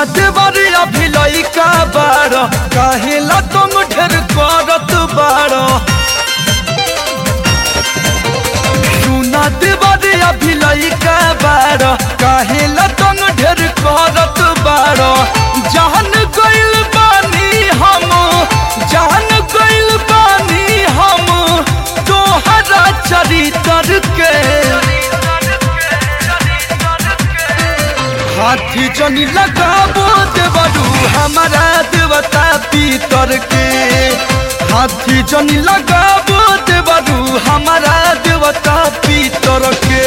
सुना देवर अभी लइका बार काहेला तुम ढेर करत बार सुना देवर अभी लइका बार काहेला तुम ढेर करत बार जान गइल बानी हम जान गइल बानी हम तोहरा चरित्र के हाथी जनी लगाबो देवरू हमारा देवता पीतर के हाथी जनी लगाबो देवरू हमारा देवता पीतर के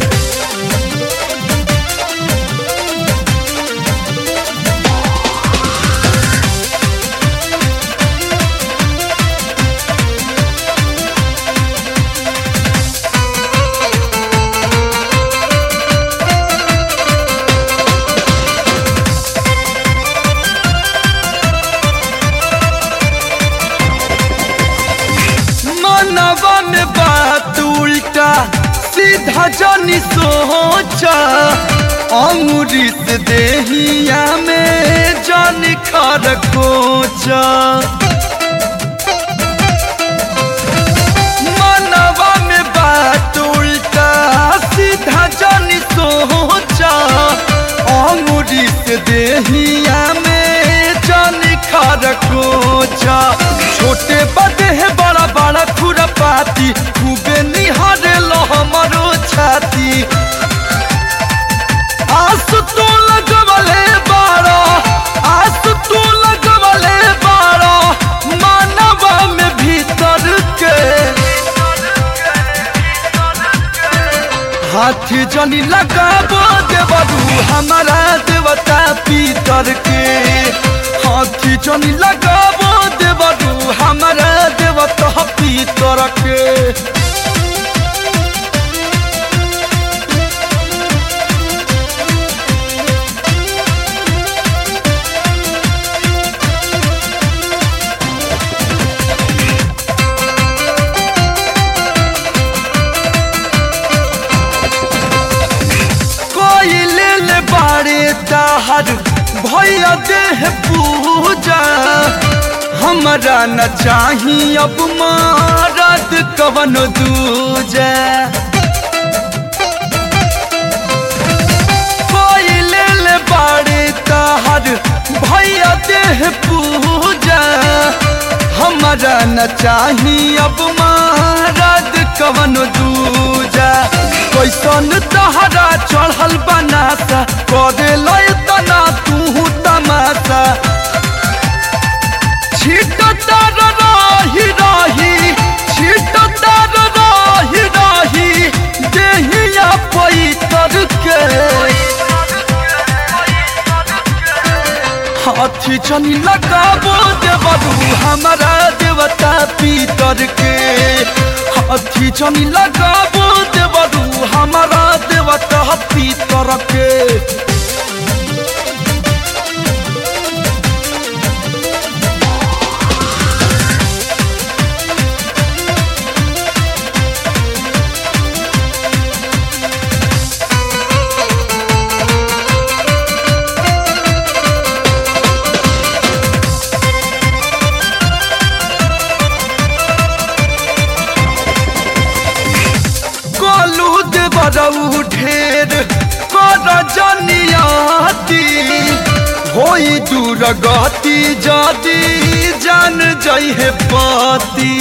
मनवा में बात उल्टा सीधा जनी सोचा अंगुरी से देहिया में जन खर कोचा मनवा में बात उल्टा सीधा जनी सोचा अंगुरी से देहिया में जन खर कोचा छोटे बड़े है बड़ा बड़ा खुरपाती खूबे निहारे लो हमारो छाती आस तो लगवले बारो आस तो लगवले बारो मानवा में भीतर के हाथी जनी लगाबो देवरू हमारा देवता पीतर के हाथी जनी लगाबो देवरू हमारा देवता पीतर के कोई ले ले बाड़े ताहर भैया देह पूजा हमरा न चाही अब मारत कवन दूजा कोई ले ले बाड़े ताहर भैया देह पूजा हमरा न चाही अब मारत कवन दूजा कैसन तहरा चढ़ल बनासा करे लय तना तू तमाशा छिट तार रही रही छिट तार रही रही देहिया पैतर के हाथी जनी लगाबो देवरू हमारा देवता पीतर के हाथी जनी लगाबो देवरू हमारा देवता पीतर के कलू देवरऊ ढेर कर जनियाती होई दूर गति जदी जान जइहे पति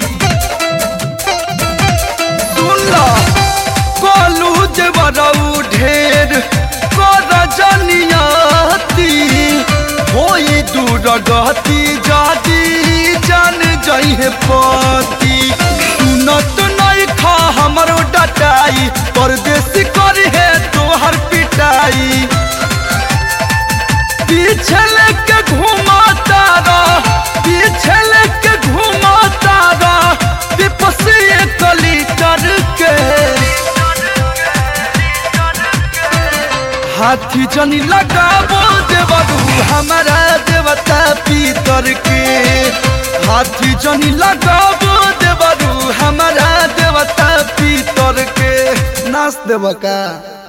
सुनला कलू देवरऊ ढेर कर जनियाती होई दूर गति जदी जान जइहे पति सुनत नहीं खा हमरो डटाई परदेसी कर है तोहर पिटाई पीछे लेके घुमाता रह पीछे लेके घुमाता रह विपसी कली के हाथी जनी लगाबो देवरू हमारा देवता पीतर के हाथी जनी लगाबो देवरू हमारा देवता पीतर के नाच देव का